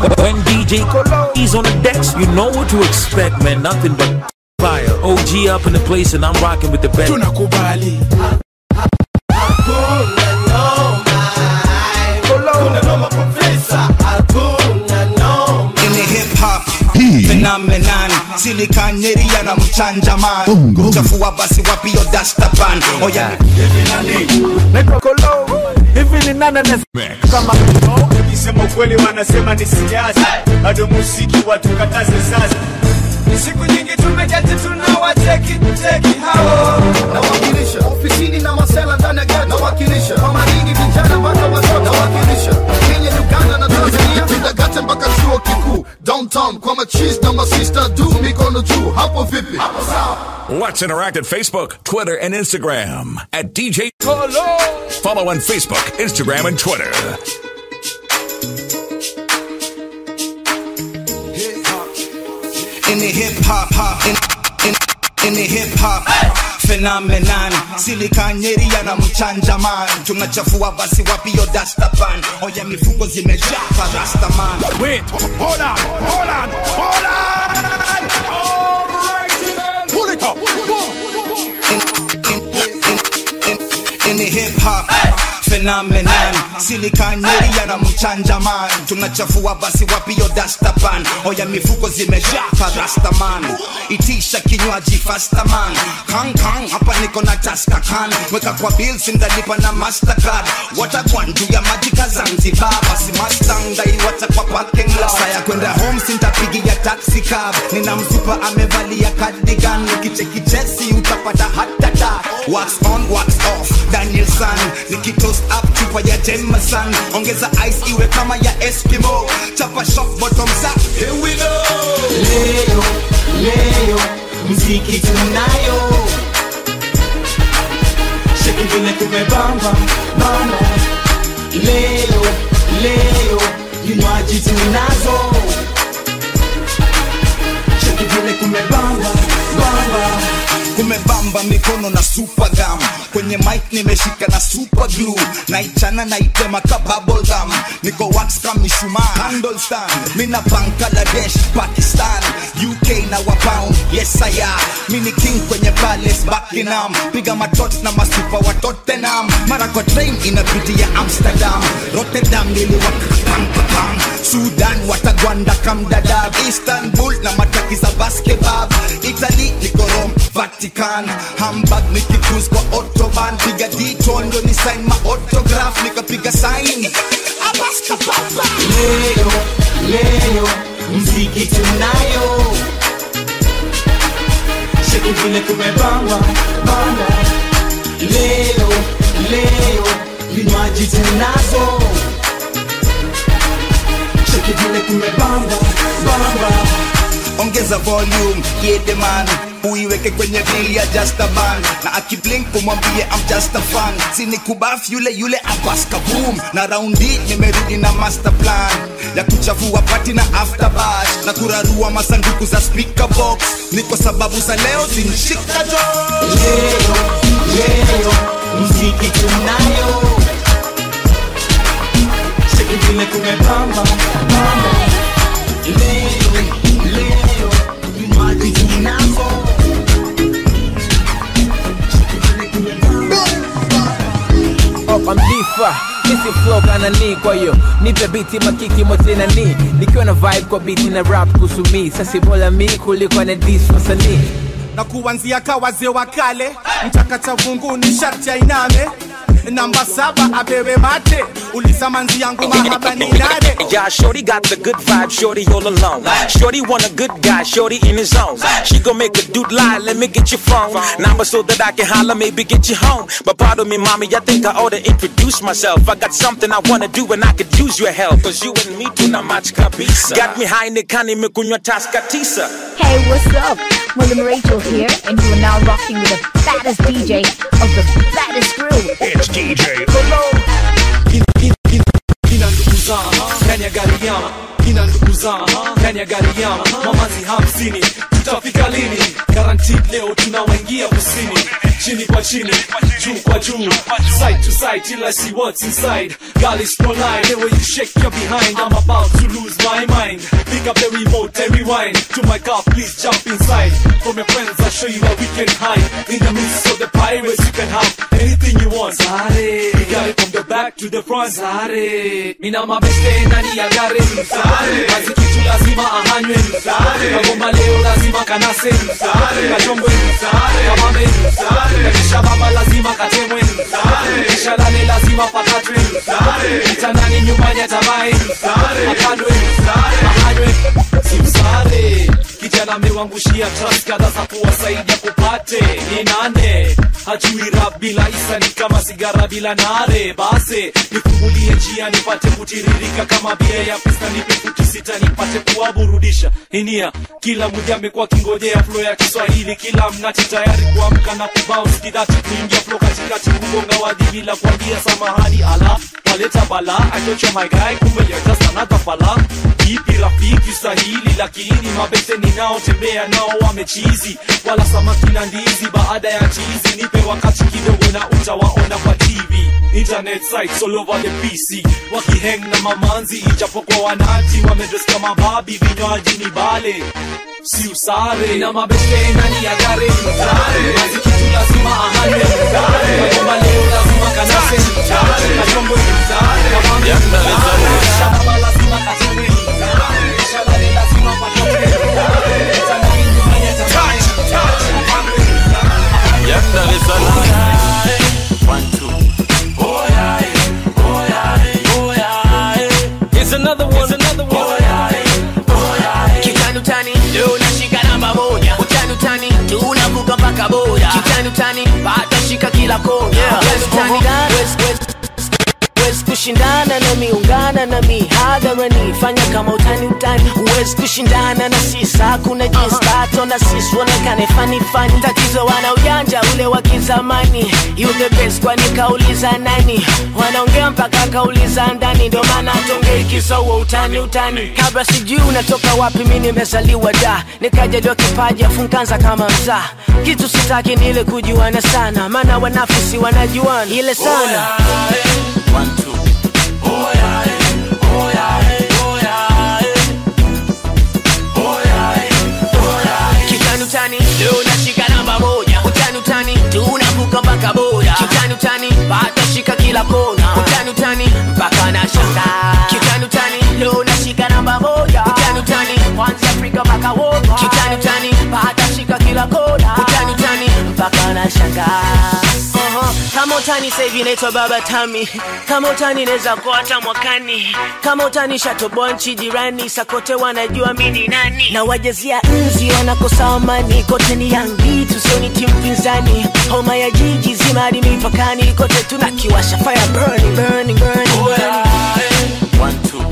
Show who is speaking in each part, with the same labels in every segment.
Speaker 1: When DJ he's on the decks, you know what to expect, man. Nothing but fire. OG up in the place, and I'm rocking with the best.
Speaker 2: tunakubali
Speaker 3: ini hip hop phenomenon silikanyeri yana mchanja man uchafua basi wapio dastapan oya
Speaker 4: Nikisema ukweli wanasema ni siasa, bado muziki watukataze sasa. Ni siku nyingi tumeketi tunawacheki cheki hao
Speaker 5: nawakilisha ofisini na masela ndani ya ghetto nawakilisha kwa maringi vijana mpaka watoto nawakilisha Kenya Uganda na Tanzania tundagate mpaka chuo kikuu downtown kwa machis na masista du mikono juu hapo vipi hapo sawa
Speaker 6: Let's interact at Facebook, Twitter, and Instagram at DJ Follow on Facebook, Instagram, and Twitter.
Speaker 3: ini hip hop in, in, ini hip hop phenomenon silikanyeri yana mchanja man tunachafua basi wapio dastapan oya mifuko zimejaa parastaman
Speaker 2: wait hold on hold on hold on all right then pull it up
Speaker 3: ini hip hop phenomenon silikanyeri yana mchanja man tunachafua basi wapio dastapan oya mifuko zimejaa parastaman itisha kinywaji fastaman kankan hapa niko na taskakan weka kwa bills ndalipa na mastercard watakwan juu ya majika zanzibar basi mustang daiwata kwa parking lot saya kwenda home sintapigia taxi cab nina mzupa amevalia cardigan nikicheki chesi utapata hatata wax on wax off daniel san nikitoast up chupa ya jameson ongeza ice iwe kama ya eskimo chapa shop bottoms up here we go
Speaker 7: leo leo mziki tunayo sheki vile kumebamba bamba leo leo vinywaji tunazo sheki vile kumebamba bamba
Speaker 3: kumebamba mikono na super gum kwenye mic nimeshika na super glue naichana naitema ka bubble gum niko wax kama mishumaa handle stand mina bangladesh pakistan uk na wapound yes I am mini king kwenye palace buckingham piga matot na masupa wa tottenham mara kwa train inapitia amsterdam rotterdam niliwakakampakam sudan watagwanda kamdadab istanbul na mataki za basketball italy niko rome vatican hamburg nikicruise kwa autoban piga detour ndo ni sign ma autograph nikapiga sign abaskapapa
Speaker 7: leo leo mziki tunayo sheki vile kumebamba bamba leo leo vinywaji tunazo sheki vile kumebamba bamba
Speaker 3: ongeza volume yedeman uiweke kwenye bili ya just a man na akiblink kumwambie I'm just a fan sini kubaf yule yule abaska boom na raundi nimerudi na master plan ya kuchafua pati na after bash na kurarua masanduku za speaker box ni kwa sababu za leo zinshika jo
Speaker 7: leo leo mziki tunayo sheki vile kumebamba bamba leo leo vinywaji tunazo
Speaker 8: up I'm difa Missy flow kana ni kwa hiyo nipe biti makiki mote na ni nikiwa na vibe kwa biti na rap kusumi sasi bora mi kuliko na dis wasanii
Speaker 2: na kuanzia ka wazee wa kale mchakacha vungu ni sharti ainame namba saba apewe mate uliza manzi yangu mahaba ni nane
Speaker 1: Yeah, Shorty got the good vibe, Shorty all alone. Shorty want a good guy, Shorty in his zone. She gon' make a dude lie, let me get your phone. Number so that I can holler, maybe get you home. But pardon me, mommy, I think I ought to introduce myself. I got something I wanna do and I could use your help. Cause you and me tuna much kabisa. Got me high in the kani mekunywa taska tisa.
Speaker 9: Hey, what's up? William Rachel here, and you are now rocking with the baddest DJ of the baddest crew.
Speaker 6: It's DJ
Speaker 2: ina ndugu zangu ndani ya gari yangu ina ndugu
Speaker 10: cruiser ndani ya gari yangu mamazi hamsini tutafika lini guaranteed leo tunawaingia kusini chini kwa chini juu kwa juu side to side till I see what's inside girl is no lie the way you shake your behind I'm about to lose my mind pick up the remote and rewind to my car please jump inside from your friends I'll show you where we can hide in the midst of the pirates you can have anything you want Sare we got it from the back to the front Sare mina mabeste ndani ya gari Sare kazi kitu lazima ahanywe Sare kagoma leo lazima kanase Sare kachombe Sare kamame Sare kisha baba lazima katemwe Sare kisha lale lazima pakatwe Sare kitandani nyumbani atabai Sare akandwe Sare ahanywe simsare kijana amewangushia trust kadha za kuwasaidia kupate ni nane hajui rap bila isa ni kama sigara bila nare base nifungulie njia nipate kutiririka kama bia ya pista nipe futi sita nipate kuwaburudisha inia kila mmoja amekuwa kingojea flo ya kiswahili kila mnati tayari kuamka na kubounce kidati kuingia flo katikati kugonga wadhi bila kuambia samahani ala waleta bala achocho my guy kumbe you're just another fala ipi rafiki sahili lakini mabese ninaotembea nao wamechizi wala samaki na ndizi baada ya chizi nipe wakati kidogo na utawaona kwa tv internet sites all over the pc wakiheng na mamanzi ijapokuwa wanati wamedres kama babi vinywaji ni bale si usare na mabese ndani ya gari kazi kitu lazima ahane kagomba leo lazima kanase kachombo kamame shamba lazima kachombe shalari lazima pakote
Speaker 11: Young Dar es Salaam. One, two.
Speaker 10: Here's another one, another one.
Speaker 12: Kitani utani leo nashika namba moja, utani utani tunavuka mpaka boda, kitani utani bado shika kila kona, Kitani utani West, West, Huwezi kushindana na miungana na mihadharani fanya kama utani utani huwezi kushindana na sisi hakuna jinsi tato na sisi uonekane fani fani tatizo wana ujanja ule wa kizamani you the best kwani kauliza nani wanaongea mpaka kauliza ndani ndo maana tongei kisa huo utani utani kabla sijui unatoka wapi mi nimezaliwa da nikajaliwa kipaji afu nkaanza kama mzaa kitu sitaki ni ile kujuana sana maana wanafisi wanajuana ile sana
Speaker 11: One, two.
Speaker 12: kitani utani leo nashika namba moja utani utani tunavuka mpaka boda kitani utani bado shika kila kona utani utani mpaka na shanga kitani utani leo nashika namba moja utani utani kwanza Afrika mpaka wote kitani utani bado shika kila kona utani utani mpaka na shanga Uh-huh. kama utani sahivi naitwa baba tami kama utani naweza kuwa hata mwakani kama utani shatoboa nchi jirani sakote wanajua mi ni nani na wajazia nzi wanakosa amani kote ni yangi tusioni timu pinzani homa ya jiji zima hadi mipakani kote tunakiwasha fire burning, burning, burning, burning.
Speaker 11: One, two.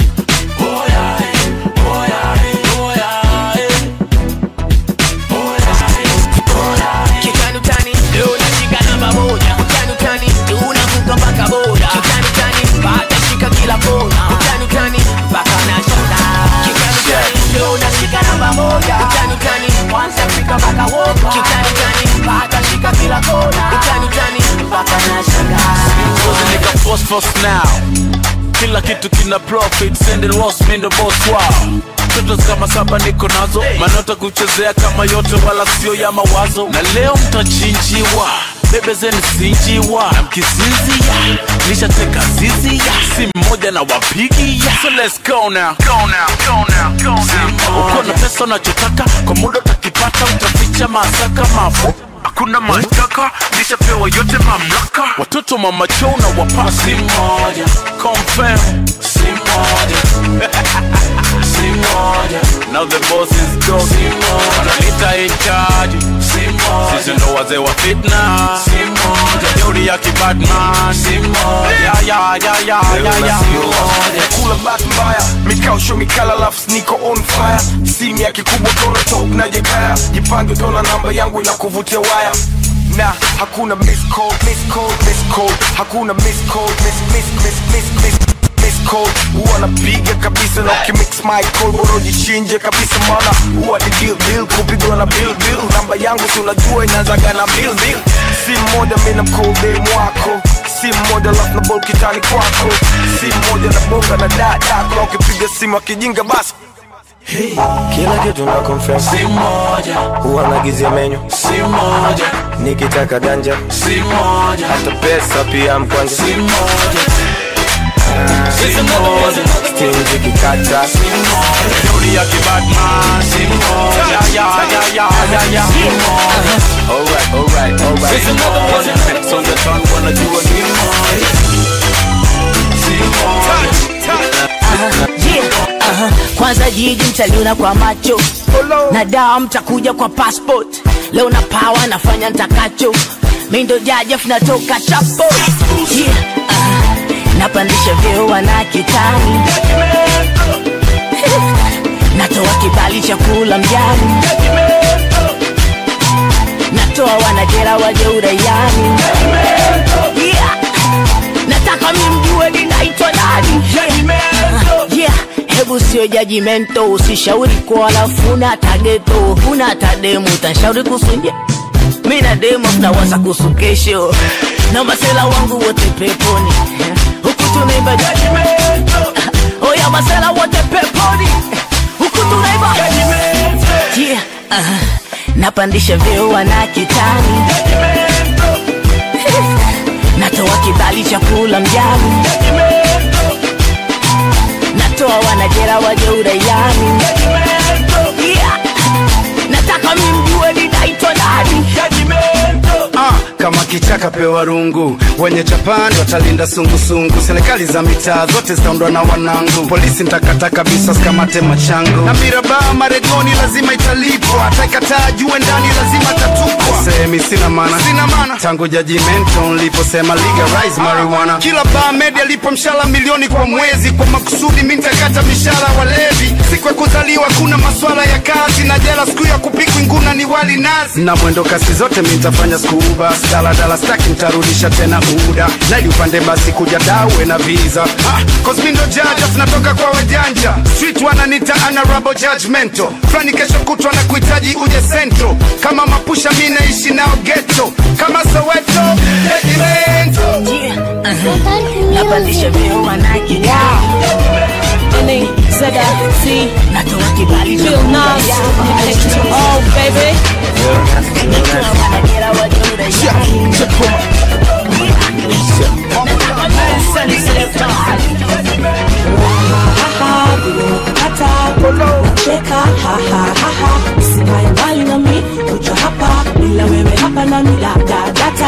Speaker 12: kitani utani leo nashika namba moja utani utani tunavuka mpaka boda kitani utani bado shika kila kona utani utani mpaka na shanga kitani utani leo nashika namba moja utani utani kwanza Afrika mpaka wote kitani utani bado shika kila kona utani utani mpaka na shanga
Speaker 11: Cause nigga force force now kila kitu kina profit send it lost me the boss wow Toto kama saba niko nazo manota kuchezea kama yote wala sio ya mawazo na leo mtachinjiwa bebe zeni sinjiwa na mkisinzia nishateka zizi ya si mmoja na wapigi ya so let's go now go now go now go now uko na pesa unachotaka kwa muda utakipata utaficha masaka mafu hakuna mashtaka nishapewa yote mamlaka watoto mama chou na wapa si moja confirm si moja si moja now the boss is gone si moja wanalita in charge si moja sisi ndo wazee wa fitna si moja jeuri ya kibadman si moja ya ya ya ya ya ya
Speaker 13: kula bahati mbaya mikausho mikala lafu niko on fire simu ya kikubwa kona top na jekaya jipange utaona namba yangu ina kuvutia waya na hakuna miss call, miss call, miss call. hakuna miss call, miss, miss, miss, miss, miss, miss call. huwa napiga kabisa na ukimix michael bora ujichinje kabisa maana huwa ni deal deal kupigwa na bill bill namba yangu si unajua inaanzaga na bill bill si mmoja mi na mkolde mwako si mmoja lafu na bol kitani kwako si mmoja na bonga na dadako na ukipiga simu akijinga basi kila kitu na confess si moja huwa nagizia menyu si moja nikitaka ganja si moja hata pesa pia mkwanja si moja si moja stingi kikata si moja Yuri ya kibadman si moja ya ya ya ya ya si moja alright alright alright si moja Next on the tongue wanajua ni moja si moja
Speaker 12: Yeah, aha. kwanza jiji mtaliona kwa macho na dawa mtakuja kwa passport leo na pawa nafanya ntakacho mi ndo jajef natoka chapo yeah, aha. napandisha vyeo wana kitani natoa kibali cha kula mjani natoa wanajera waje uraiani yeah. nataka mimjue ninaitwa nani yeah. yeah. hebu sio jajimento usishauri kwa walafu una tageto una tademu utashauri kusunje mi na demo tunawaza kuhusu kesho na masela wangu wote peponi huku tunaimba jajimento oya masela wote peponi huku tunaimba yeah. uh, napandisha vyeo wana kitani natoa kibali cha kula mjani natoa wanajera waje uraiani yeah. nataka mimjue ninaitwa nani
Speaker 14: Ah, kama kichaka pewa rungu wenye chapani watalinda sungusungu serikali za mitaa zote zitaundwa na wanangu polisi ntakata kabisa sikamate machangu na mirabaa maregoni lazima italipwa ataikataa jue ndani lazima tatupwa sehemi sina mana sina mana tangu jajimento niliposema legalize marijuana kila baa media lipo mshala milioni kwa mwezi kwa makusudi mi ntakata mishara walevi siku ya kuzaliwa kuna maswala ya kazi na jela siku ya kupikwi nguna ni wali nazi na mwendo kasi zote mi nitafanya skuba daladala staki ntarudisha tena uda naili upande basi kuja dawe na visa ah, cause mi ndo jaja tunatoka kwa wajanja street wananita honorable judgmental flani kesho kutwa na kuhitaji uje sento kama mapusha mi naishi nao geto kama soweto regimento
Speaker 12: napandisha vyeo wana kitani natoa kibali cha
Speaker 15: Bill
Speaker 12: kula
Speaker 15: Nas,
Speaker 12: mjani.
Speaker 15: next to all, baby.
Speaker 12: natoa wanajera waje uraiani
Speaker 15: cheka hahahaha usikae mbali nami kuja hapa bila wewe hapa nami dadadata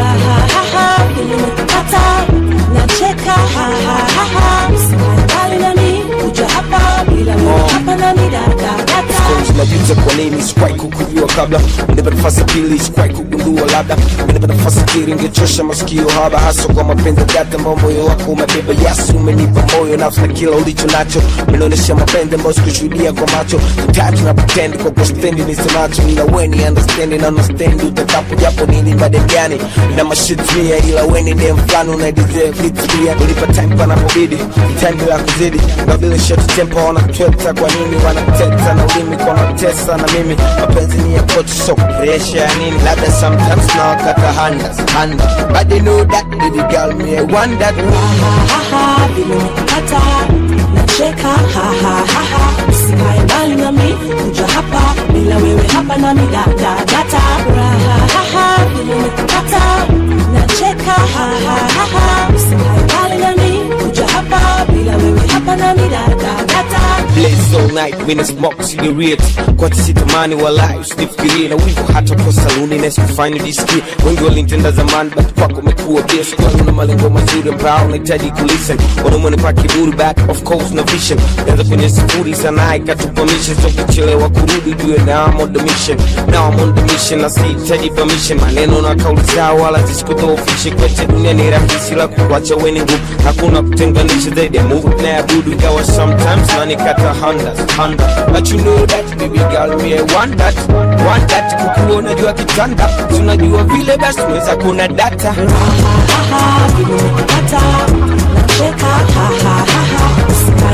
Speaker 15: rahahaha ilimekupata nacheka hahahaha usikae mbali nami kuja hapa bila wewe hapa nami dadadata
Speaker 13: najuta kwa nini sikuwahi kukujua kabla nipe nafasi ya pili sikuwahi kugundua labda nipe nafasi kiri ingechosha masikio haba hasa kwa mapenzi data ambao moyo wako umebeba yasu umenipa moyo nafsi na kila ulicho nacho minaonyesha mapenzi ambayo sikushuhudia kwa macho tatu na pretend kwa kustendi nisemacho ila weni understanding na understand utakapo japo nini bade gani na mashitria ila weni dem fulani una deserve vitu pia ulipa time panapobidi time bila kuzidi na bila short tempo wanatweta kwa nini wanateta na ulimi kwa natesa na mimi mapenzi ni ya kocha so pressure ya nini labda sometimes na wakata handas handa but they know that baby girl me I want that
Speaker 15: haha vile umekupata nacheka hahahaha usikae mbali nami kuja hapa bila wewe hapa nami dadadata rahahaha vile umekupata nacheka hahahaha usikae mbali nami kuja hapa bila wewe hapa nami dadadata
Speaker 13: Blaze all night when it's smoke cigarette kwa tisitamani walai usifikirie na wivu hata kwa saluni na sikufanya jisikie wengi walinitenda zamani but kwako umekuwa best kwangu na malengo mazuri ambao unahitaji kulisten wanaume wanipa kiburi back of course na vision naanza kwenye sifuri sana ikatupa mission so kuchelewa kurudi jue na I'm on the mission now I'm on the mission na sihitaji permission maneno na kauli zao wala zisikudhoofishe kweche dunia ni rahisi la kuwacha weni ngumu hakuna kutenganisha zaidi ya Mungu tunayabudu ingawa sometimes nanikata handas handa but you know that baby girl me I want that want that kukuwa unajua kitanda tunajua vile basi tunaweza kuna data
Speaker 15: haha vile umekupata nacheka hahahaha usikae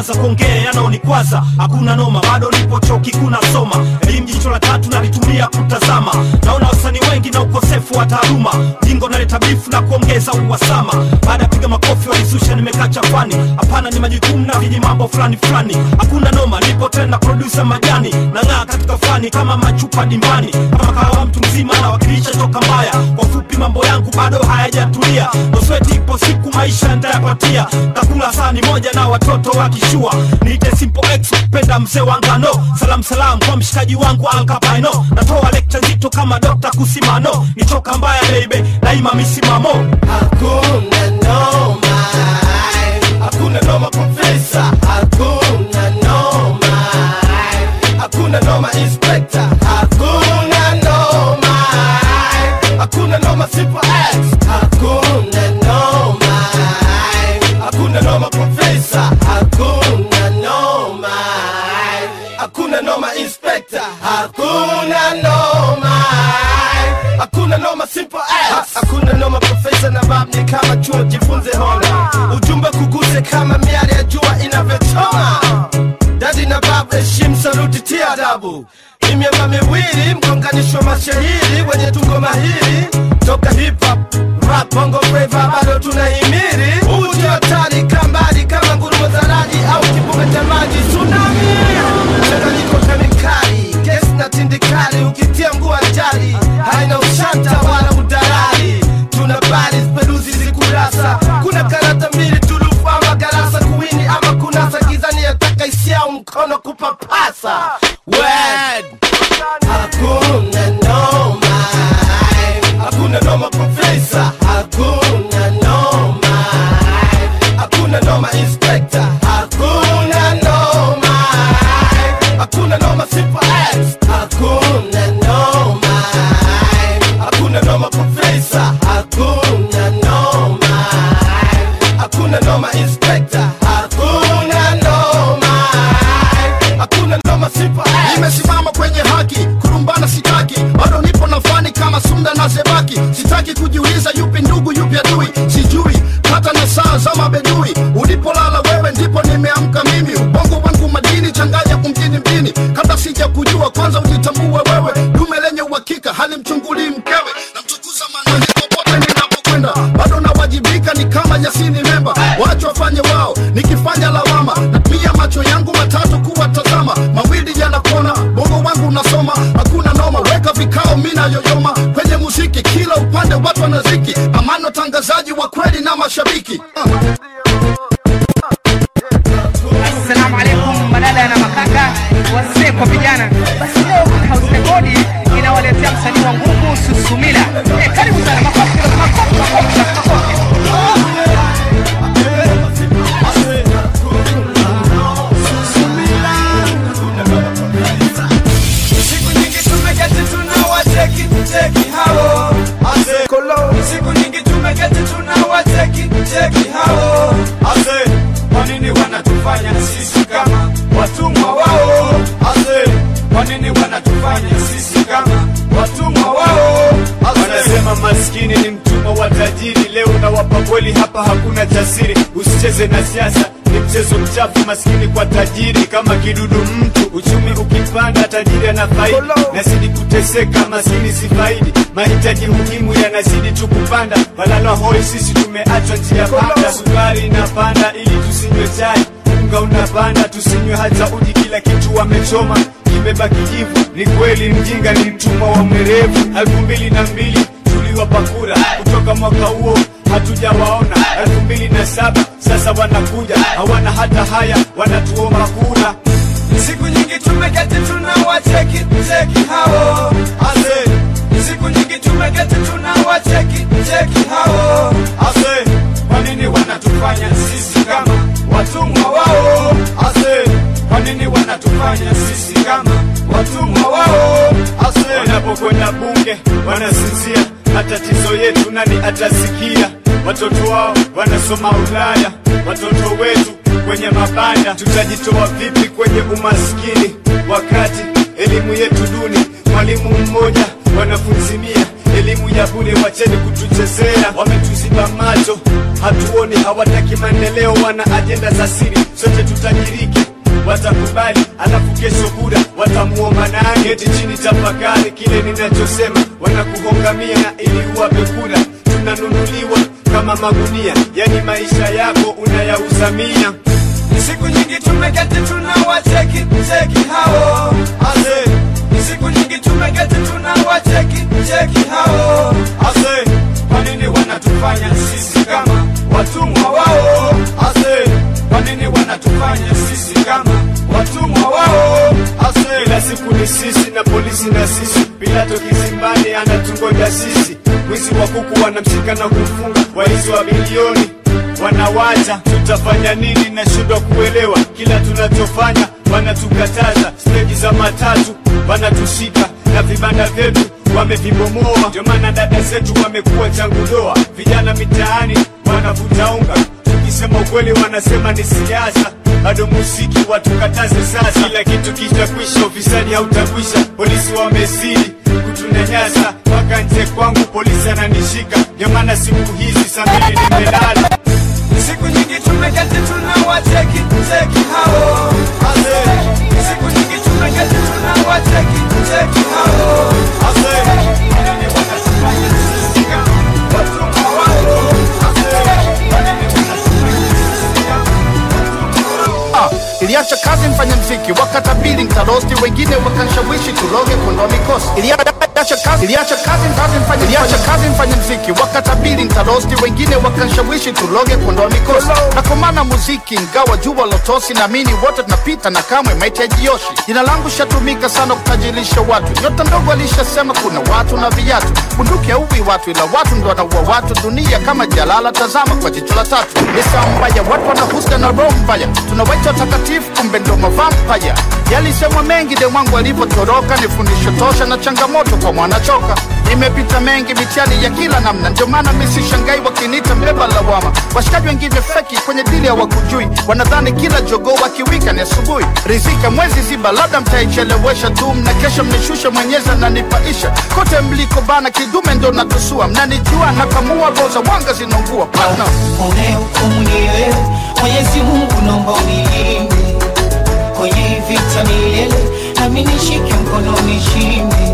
Speaker 16: naanza kuongea yanaonikwaza hakuna noma bado nipo chuo kikuu nasoma elimu jicho la tatu nalitumia kutazama naona wasanii wengi na ukosefu wa taaluma jingo naleta bifu na kuongeza uhasama baada ya piga makofi walizusha nimekaa chafani hapana ni majukumu na viji mambo fulani fulani hakuna noma nipo tena produsa majani nang'aa katika fani kama machupa dimbani kama kahawa mtu mzima nawakilisha toka mbaya kwa fupi mambo yangu bado hayajatulia nosweti ipo siku maisha ntayapatia takula sani moja na watoto wakishua niite simple x penda mzee wa ngano salam salam kwa mshikaji wangu alkapaino natoa lekcha nzito kama dokta kusimano nitoka mbaya beibe daima misimamo
Speaker 17: hakuna noma hakuna noma profesa hakuna noma hakuna noma inspector hakuna noma hakuna noma simple x hakuna noma hakuna noma profesa hakuna noma hakuna noma inspector hakuna noma hakuna noma simple x hakuna noma profesa na bab ni kama chuo jifunze hona ujumbe kuguse kama miale ya jua inavyochoma dadi na bab heshimu saluti tia adabu ni miamba miwili mgonganisho mashahiri wenye tungo mahiri toka hip hop rap bongo flava bado tunahimiri uji hatari kambali kama ngurumo za radi au kibume cha maji tsunami mchanganyiko kemikali gesi na tindikali ukitia mguu ajali haina ushanta wala udalali tuna bali peruzi zikurasa kuna karata mbili turufu ama garasa kuwini ama kunasa gizani yataka isiao mkono kupapasa Word. hakuna noma hakuna noma profesa hakuna noma hakuna noma inspector hakuna noma hakuna noma simple x hakuna noma hakuna noma profesa hakuna noma hakuna noma inspector hakuna noma hakuna noma simple x
Speaker 5: nimesimama kwenye haki kurumbana sitaki bado nipo na fani kama sunda na zebaki sitaki kujiuliza yupi ndugu yupi adui sijui hata na saa za mabedui ulipolala wewe ndipo nimeamka mimi ubongo wangu madini changanya kumjini mjini kabla sija kujua kwanza ujitambue wewe dume lenye uhakika halimchungulii mkewe namtukuza manani popote ninapokwenda bado nawajibika ni kama yasini memba wacho wafanye wao nikifanya lawama natumia macho yangu matatu kuwatazama mawili yanakona bongo wangu unasoma hakuna noma weka vikao mina yoyoma kwenye muziki kila upande watu wanaziki amano tangazaji wa kweli na mashabiki uh.
Speaker 18: Assalamu alaikum madada na makaka, wazee kwa vijana. Basi leo House Rekodi inawaletea msanii wa nguvu Susumila. Eh, karibu sana, makofi makofi makofi makofi.
Speaker 4: siku nyingi tumeketi tunawacheki cheki hao ase siku nyingi tumeketi tunawacheki cheki hao ase kwa nini wanatufanya sisi kama watumwa wao ase kwa nini wanatufanya sisi kama watumwa wao ase wanasema maskini ni mtumwa wa tajiri leo nawapa kweli hapa hakuna jasiri usicheze na siasa ni mchezo mchafu maskini kwa tajiri kama kidudu mtu uchumi ukipanda tajiri anafaidi nazidi kuteseka maskini sifaidi mahitaji muhimu yanazidi tu kupanda balala hoi sisi tumeachwa njia panda sukari inapanda ili tusinywe chai unga unapanda tusinywe hata uji kila kitu wamechoma kimebaki jivu ni kweli mjinga ni mtumwa wa mwerevu elfu mbili na mbili tuliwapa kura kutoka mwaka huo hatujawaona elfu mbili na saba sasa wanakuja hawana hata haya wanatuomba kura siku nyingi tumeketi tunawacheki cheki hao ase siku nyingi tumeketi tunawacheki cheki hao ase kwa nini wanatufanya sisi kama watumwa wao ase kwa nini wanatufanya sisi kama watumwa wao ase wanapokwenda bunge wanasinzia matatizo yetu nani atasikia watoto wao wanasoma ulaya watoto wetu kwenye mabanda tutajitoa vipi kwenye umaskini wakati elimu yetu duni mwalimu mmoja wanafunzi mia elimu ya bure wacheni kutuchezea wametuziba macho hatuoni hawataki maendeleo wana ajenda za siri sote tutajiriki watakubali alafu kesho kura watamuomba nani eti chini tafakari kile ninachosema wanakuhongamia na ili uwape kura tunanunuliwa kama magunia yani maisha yako unayauzamia siku nyingi tumeketi tunawacheki cheki hao ase siku nyingi tumeketi tunawacheki cheki hao ase kwa nini wanatufanya sisi kama watumwa wao ase kwa nini wanatufanya sisi kama watumwa wao ase kila siku ni sisi na polisi na sisi pilato kizimbani anatungoja sisi wizi wa kuku wanamshika na kumfunga waizi wa bilioni wanawacha tutafanya nini nashindwa kuelewa kila tunachofanya wanatukataza steji za matatu wanatushika na vibanda vyetu wamevibomoa ndio maana dada zetu wamekuwa changu doa vijana mitaani wanavuta unga tukisema ukweli wanasema ni siasa bado muziki watukataze sasa kila kitu kitakwisha ufisadi hautakwisha polisi wamezidi kutunyanyasa mpaka nje kwangu polisi ananishika ndio maana siku hizi saa mbili nimelala siku nyingi tumeketi tunawacheki cheki hao ase siku nyingi tumeketi tunawacheki cheki hao ase nani wanatufanya sisi kama watumwa wao ase nani
Speaker 14: Ah, iliacha kazi mfanya mziki wakatabili ntarosti wengine wakanshawishi tuloge kuondoa mikosi iliacha kazi iliacha kazi kazi mfanya iliacha kazi mfanya mziki wakatabili ntarosti wengine wakanshawishi tuloge kuondoa mikosi na kwa maana muziki ingawa jua lotosi naamini wote tunapita na kamwe maiti yajioshi jina langu shatumika sana kutajirisha watu nyota ndogo alishasema kuna watu na viatu bunduki hauwi watu ila watu ndo wanaua watu dunia kama jalala tazama kwa jicho la tatu lisa mbaya watu wanahusda na roho mbaya tunawaita watakatifu kumbe ndo mavampaya yalisemwa mengi de mwangu alivyotoroka ni fundisho tosha na changamoto kwa mwanachoka nimepita mengi mitihani ya kila namna ndio maana misishangai wakiniita mbeba lawama washikaji wengine feki kwenye dili hawakujui wanadhani kila jogoo wakiwika ni asubuhi rizika mwezi ziba labda mtaichelewesha tu mna kesho mnishushe mwenyezi ananipaisha kote mliko bana kidume ndo natusua mnanijua nakamua roza mwanga zinaungua partner
Speaker 7: unehukumu ni wewe mwenyezi mungu naomba unilinde kwenye hii vita milele nami nishike mkono nishinde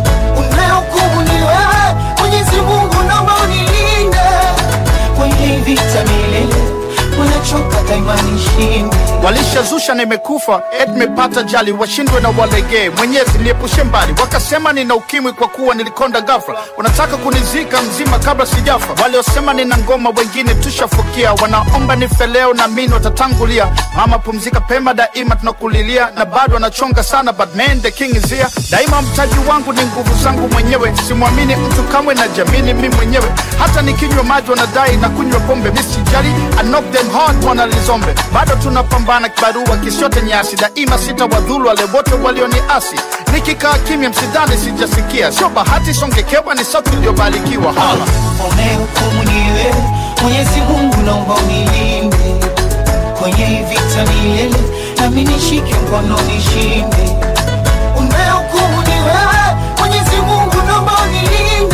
Speaker 7: unehukumu ni wewe mwenyezi mungu naomba unilinde kwenye hii vita milele wanachoka daima nishinde
Speaker 14: walishazusha nimekufa et mepata jali washindwe na walegee mwenyezi niepushe mbali wakasema nina ukimwi kwa kuwa nilikonda gafra wanataka kunizika mzima kabla sijafa waliosema nina ngoma wengine tushafukia wanaomba nife leo na mini watatangulia mama pumzika pema daima tunakulilia na bado wanachonga sana but man the king is here daima mtaji wangu ni nguvu zangu mwenyewe simwamini mtu kamwe na jamini mi mwenyewe hata nikinywa maji wanadai na kunywa pombe misijali I knock them hard wanalizombe bado tunapambana kibarua kisiote nyasi daima sita wadhulu wale wote walioniasi nikikaa kimya msidhani sijasikia sio bahati songekewa ni sauti iliyobarikiwa hala
Speaker 7: unehukumu ni wewe mwenyezi mungu naomba unilinde kwenye hii vita milele nami nishike mkono nishinde unehukumu ni wewe mwenyezi mungu naomba unilinde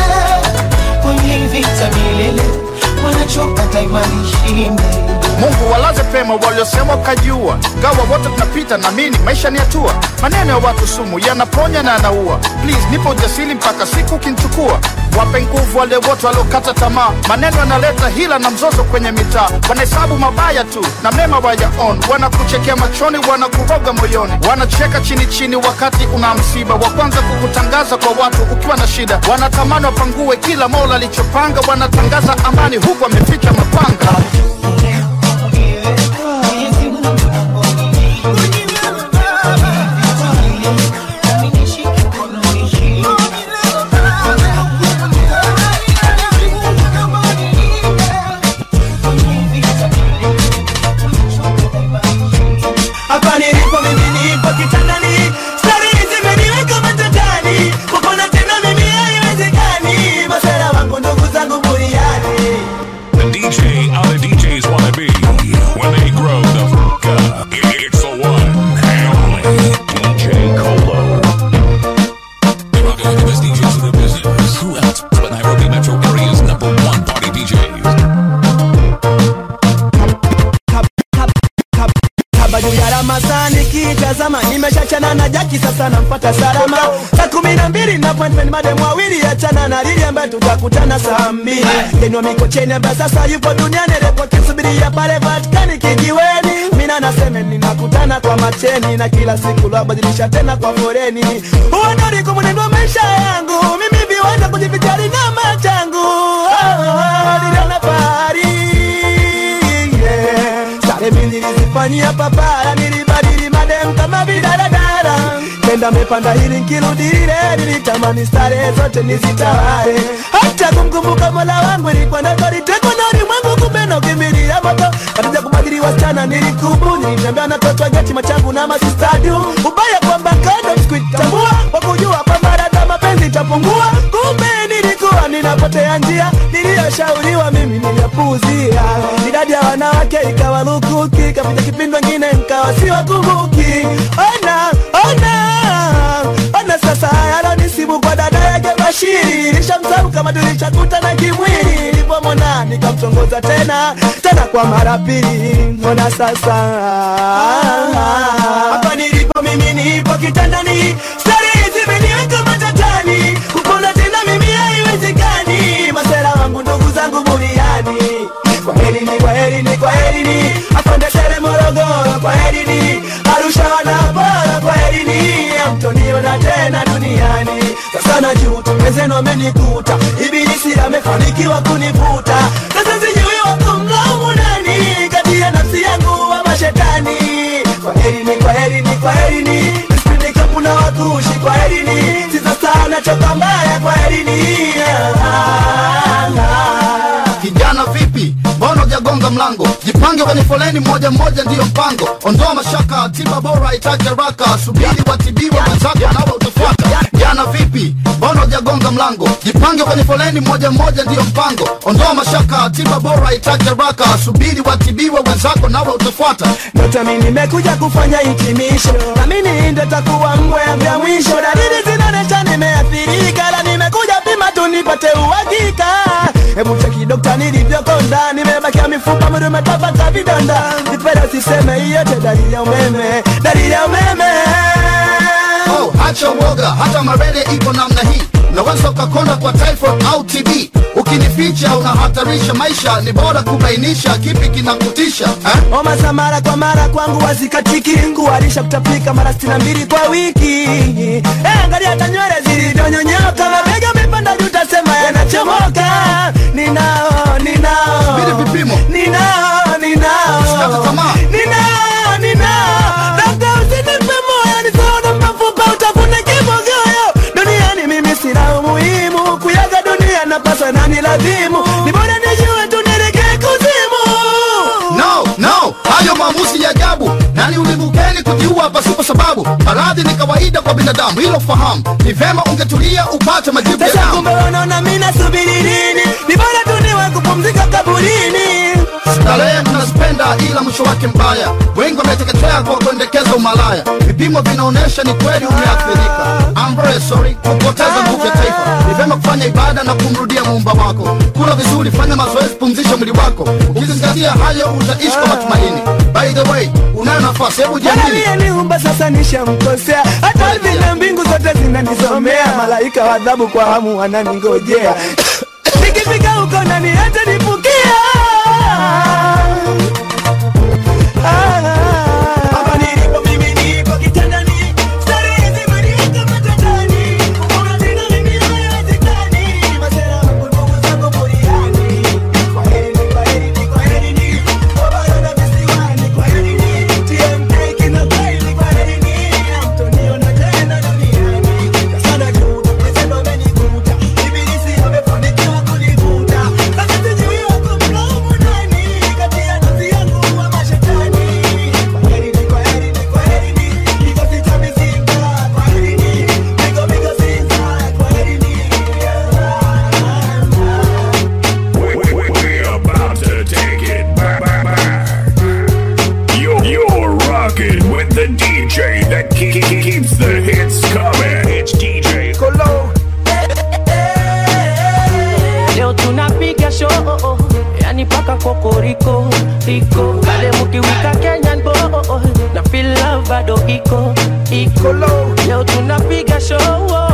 Speaker 7: kwenye hii vita milele wanachoka daima nishinde
Speaker 14: mungu walaze pema waliosema ukajua gawa wote tunapita na mini maisha ni hatua maneno ya watu sumu yanaponya na yanaua please nipo ujasiri mpaka siku ukinchukua wape nguvu wale wote waliokata tamaa maneno yanaleta hila na mzozo kwenye mitaa wanahesabu mabaya tu na mema wayaon wanakuchekea machoni wanakuroga moyoni wanacheka chini chini wakati una msiba wa kwanza kukutangaza kwa watu ukiwa na shida wanatamani wapangue kila mola alichopanga wanatangaza amani huku wameficha mapanga
Speaker 7: hapa nilipo mimi nipo kitandani stari zimeniweka matatani kupona tena mimi haiwezekani masera wangu ndugu zangu buriani
Speaker 6: The DJ, other DJs want
Speaker 17: saa kumi na mbili na appointment madem wawili achana na lili ambaye tutakutana saa mbili yenwa mikocheni ambaye sasa yupo duniani repo kisubiria pale vatikani kijiweni mina naseme ninakutana kwa macheni na kila siku lwabadilisha tena kwa foreni uonori kumunendwa maisha yangu mimi viwanja kujivijali na machangu oh, oh, niliona fahari yeah. Sare mimi nilizifanyia papara, nilibadili madem kama vidaradara. Kenda mepanda hili nkirudi lile, nilitamani stare zote nizitawale. Hata kumkumbuka mola wangu ilikuwa ndoto, litekwa na ulimwengu, kumbe na ukimbilia moto. Katika kubadili wasichana nilikubu, nilitembea na toto geti machangu na masistadu. Ubaya kwamba kando sikuitambua, kwa kujua kwamba dada mapenzi itapungua. Kumbe nilikuwa ninapotea njia, niliyoshauriwa mimi niliyapuuzia. Idadi ya wanawake ikawa lukuki, kapita kipindi wengine nkawa siwakumbuki. Ona, ona, ona sasa yalonisibu kwa dada yake Bashiri, nishamsahau kama tulishakutana kimwili. Nilipomwona nikamtongoza tena tena kwa mara pili. Ona sasa hapa nilipo mimi nipo kitandani, stari zimeniweka matatani, kupona tena mimi haiwezekani. Masera wangu ndugu zangu buriani, kwa heri ni kwa heri ni kwa heri ni afande tere Morogoro, kwa heri ni Arusha wanapara, kwa heri ni amtoniona tena duniani. Sasa najuta wenzenu wamenikuta, ibilisi amefanikiwa kunivuta. Sasa sijui wakumlaumu nani kati ya nafsi yangu wa mashetani. Kwa heri ni kwa heri ni kwa heri ni nisipinde kapu na wakushi, kwa heri ni sisa sana choka mbaya, kwa heri ni
Speaker 5: kijana vipi mbona hujagonga mlango jipange kwenye foleni moja moja ndiyo mpango ondoa mashaka tiba bora itaje haraka subiri watibiwa wenzako nawe utafuata jana vipi mbona hujagonga mlango jipange kwenye foleni moja moja ndiyo mpango ondoa mashaka tiba bora itaje haraka subiri watibiwa wenzako nawe utafuata
Speaker 17: Ndoto mimi nimekuja kufanya hitimisho, na mimi ndo takuwa mbwa yangu ya mwisho. Dalili zinaonyesha nimeathirika, la nimekuja pima tu nipate uhakika. Hebu cheki dokta nilivyokonda, nimebakia mifupa mwili umetapaka vidonda. Nipenda usiseme hiyo yote dalili ya umeme, dalili ya umeme.
Speaker 5: oh, hacha uoga hata marele ipo namna hii unaweza ukakonda kwa typhoid au tb ukinificha unahatarisha maisha ni bora kubainisha kipi kinakutisha eh?
Speaker 17: Homa za mara kwa mara kwangu wazikatiki, ngualisha kutapika mara sitini na mbili kwa wiki. Eh, angalia hata nywele zilivyonyonyoka, mabega amepanda juu, tasema yanachomoka. Ninao, ninao,
Speaker 5: subiri vipimo,
Speaker 17: ninao, ninao,
Speaker 5: Usikate tamaa.
Speaker 17: ninao, ninao. Dokta, usinipe moyo, nisaona mafupa, utafune kimogoyo. Duniani mimi sina umuhimu, kuyaga dunia napaswa na nilazimu. Ni bora nijue tu nielekee kuzimu.
Speaker 5: no no hayo maamuzi ya ajabu nani ulimukeni kujiua pasipo sababu maradhi ni kawaida kwa binadamu hilo fahamu ni vema ungetulia upate majibu ya
Speaker 17: Sasa
Speaker 5: damu
Speaker 17: kumbe wanaona mimi nasubiri nini? Ni bora tu niwe kupumzika kaburini.
Speaker 5: starehe mnazipenda ila mwisho wake mbaya wengi wameteketea kwa kuendekeza umalaya vipimo vinaonyesha ni kweli umeathirika I'm very sorry kupoteza nguvu ya taifa ni vyema kufanya ibada na kumrudia muumba wako kula vizuri fanya mazoezi pumzisha mwili wako ukizingatia hayo utaishi kwa matumaini by the way unayo nafasi hebu jiamini
Speaker 17: Aliyeniumba sasa nishamkosea, hata ardhi na mbingu zote zinanisomea, malaika wa adhabu kwa hamu wananingojea. Nikifika huko nani hata nipukia Hapa nilipo mimi nipo kitandani, starehe zimeniweka matatani. Kuona tena mimi haiwezekani, masera wangu ndugu zangu buriani. Kwaherini, kwaherini, kwaherini, wabaya na visiwani, kwaherini, TMK kina kweli, kwaherini, hamtoniona tena duniani. Sasa najuta, wenzenu wamenikuta, ibilisi amefanikiwa kunivuta. Sasa sijui wakumlaumu nani, kati ya nafsi yangu wa mashetani. Kwaherini, kwaherini, kwaherini, kikosi cha mizinga, kwaherini, migo, migo, zinza, kwaherini.
Speaker 6: We're about to take it back. back, back. You're, you're rocking with the DJ that ke- ke- keeps the hits coming. It's DJ Colo.
Speaker 19: leo tunapiga show yani paka kokoriko iko kale mukiwika kenyan boy na feel love bado iko iko leo tunapiga show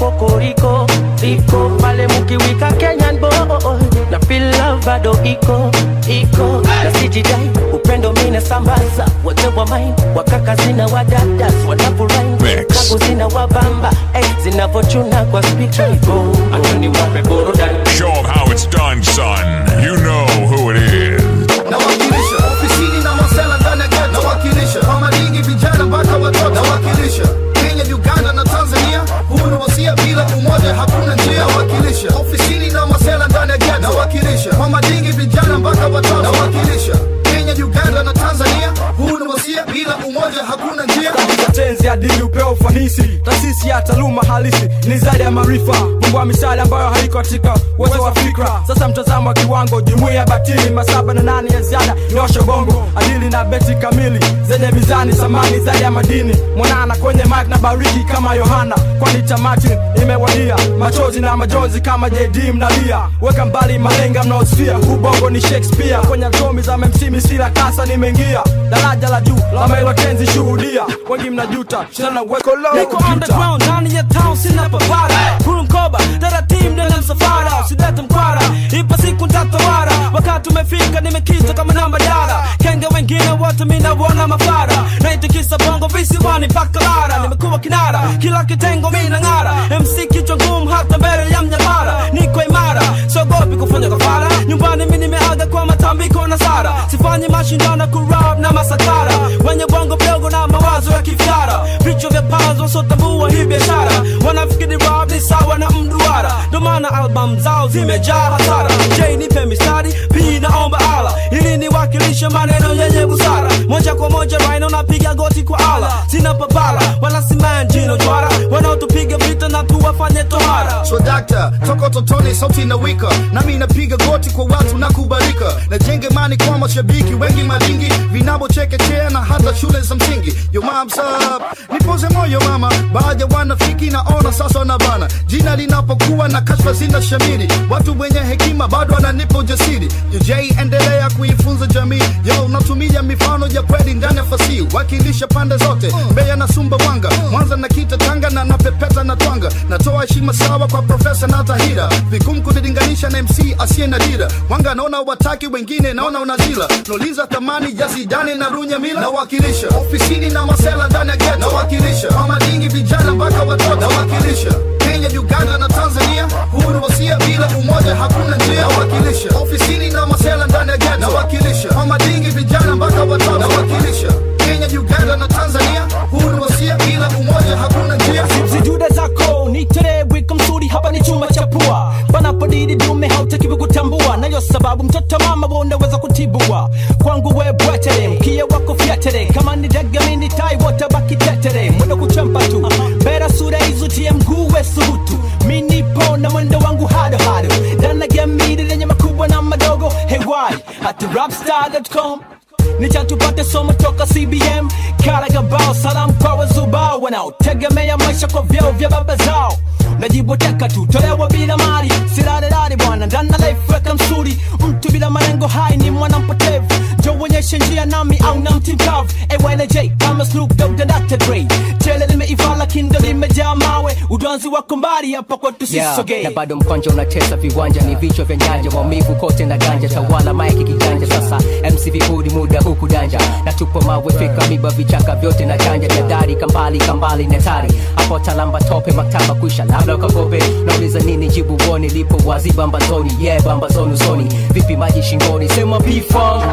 Speaker 19: kokoriko iko pale mukiwika kenyan boy na feel love bado iko iko na sijidai upendo mina sambaza wote wa main wakaka zina wadadas wanafurahi kagu zina wabamba eh, zinavochuna kwa spika igo atuni wape burudani
Speaker 6: Show 'em how it's done, son. You know who it is.
Speaker 5: nawakilisha ofisini na masela ndani ya ghetto nawakilisha kwa malingi vijana mpaka watoto nawakilisha Kenya, Uganda na Tanzania huu ni wasia bila umoja hakuna njia nawakilisha ofisini na masela ndani ya ghetto nawakilisha kwa malingi vijana mpaka watoto nawakilisha Kenya, Uganda na Tanzania huu ni wasia bila umoja hakuna njia
Speaker 20: tenzi adili upeo ufanisi taasisi ya taaluma halisi ni zaidi ya maarifa mungu wa misali ambayo haiko katika uwezo wa fikra sasa mtazamo wa kiwango jumuia ya batili masaba na nane ya ziada nyosha bongo adili na beti kamili zenye mizani samani zaidi ya madini mwanana kwenye mike na bariki kama yohana kwani tamati imewadia machozi na majonzi kama jd mnalia weka mbali malenga mnaosfia ubongo ni shakespeare kwenye atomi za memsimi sila kasa nimeingia daraja la juu la melotenzi shuhudia wengi mnajuta shana weko low
Speaker 21: Niko underground ndani ya town sina papara Kuru mkoba taratibu ndio msafara Sidete mkwara ipa siku ntatawara Wakati umefika nimekita kama namba dara Kenge wengine wote mina wana mafara Naitikisa bongo visiwani mpaka lara Nimekuwa kinara kila kitengo mina ng'ara MC kichwa ngumu hata mbele ya mnyamara Niko imara sogopi kufanya kafara Nyumbani mi nimeaga kwa matambiko na sara Sifanyi mashindano kurap na masakara Wenye bongo mdogo na mawazo ya kifyara vichwa vya panzo sotambua hii biashara wanafikiri rap ni sawa na mduara ndo maana album zao zimejaa hasara j nipe mistari p naomba ala ili niwakilishe maneno yenye busara moja kwa moja rhino napiga goti kwa ala sina papala wala simanjino jwara wanaotupiga vita na tuwafanye tohara
Speaker 5: so dakta toka totoni sauti na wika nami napiga goti kwa watu na kubalika najenge mani kwa mashabiki wengi malingi vinavyochekechea na hata shule za msingi yo moms up nipoze moyo mama baadhi ya wanafiki naona sasa na bana jina linapokuwa na kashfa zina shamiri watu wenye hekima bado wananipa ujasiri UJ endelea kuifunza jamii yo natumia mifano ya kweli ndani ya fasihi wakilisha pande zote Mbeya na Sumbawanga Mwanza na Kita Tanga na napepeta na twanga natoa heshima sawa kwa profesa na tahira vigumu kulilinganisha na MC asiye na dira wanga naona wataki wengine naona unazila nauliza thamani ya Zidane na Runya Mila nawakilisha ofisini na masela ndani ya ghetto nawakilisha kwa madingi vijana mpaka watoto nawakilisha Kenya, Uganda na Tanzania huu ni wasia bila umoja hakuna njia nawakilisha ofisini na masela ndani ya ghetto nawakilisha kwa madingi vijana mpaka watoto nawakilisha Kenya, Uganda na Tanzania huu ni wasia bila umoja hakuna njia
Speaker 21: zijuda zako niterewika msuri hapa ni chuma cha pua panapodidi dume hautakiwi kutambua nayo sababu mtoto mama wonaweza kutibua kwangu we bwetere mkia wako fyatere kama ni dagamini tai wote baki tetere mwendo kuchampa tu bera sura izutie mguu we subutu minipo na mwendo wangu hado hado danagamiri lenye makubwa na madogo hewai hati rapstar.com nichatupate somo toka cbm karagabao salamu kwa wazubao wanaotegemea maisha kwa vyeo vya baba zao najiboteka tu tolewa bila mali sirarerare bwana ndana life weka msuri mtu bila malengo hai ni mwana mpotevu jo uonyeshe njia nami au na mti mkavu AYNJ kama Snoop Dogg na Dr. Dre chele limeiva lakini ndo limejaa mawe udwanzi wako mbali hapa kwetu
Speaker 22: Yeah,
Speaker 21: sisogee
Speaker 22: na bado mkwanja unatesa viwanja ni vichwa vya nyanja maumivu kote na ganja tawala maiki kiganja sasa mcv hudi muda huku danja na tupo mawe fika miba vichaka vyote na chanja jadari kambali kambali netari hapo talamba tope maktaba kwisha labda ukakope nauliza nini jibu woni lipo wazi bambazoni yeah bambazoni usoni vipi maji shingoni sema pifong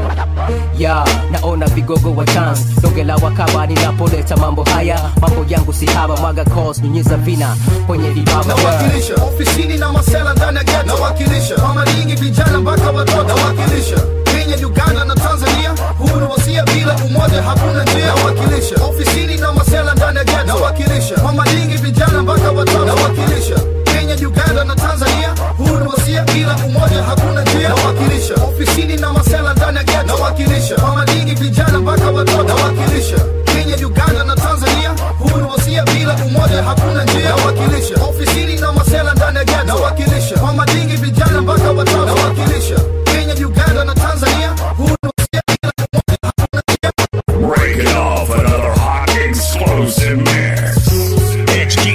Speaker 22: ya naona vigogo wa chance donge la wakaba ninapoleta mambo haya mambo yangu si haba mwaga cos nyunyiza vina kwenye vibaba
Speaker 5: nawakilisha ofisini na masela ndani ya ghetto nawakilisha kwa madingi vijana mpaka watoto nawakilisha Kenya, Uganda na Tanzania huu ni wasia bila umoja hakuna njia nawakilisha ofisini na masela ndani ya ghetto nawakilisha kwa madingi vijana mpaka watoto nawakilisha Kenya, Uganda na Tanzania huu ni wasia bila umoja hakuna njia nawakilisha ofisini na masela ndani ya ghetto nawakilisha kwa madingi vijana mpaka watoto nawakilisha Kenya, Uganda na Tanzania huu ni wasia bila umoja hakuna njia nawakilisha ofisini na masela ndani ya ghetto nawakilisha kwa madingi vijana mpaka watoto nawakilisha Kenya, Uganda na Tanzania huu ni wasia
Speaker 6: Breaking off another hot explosive mix. It's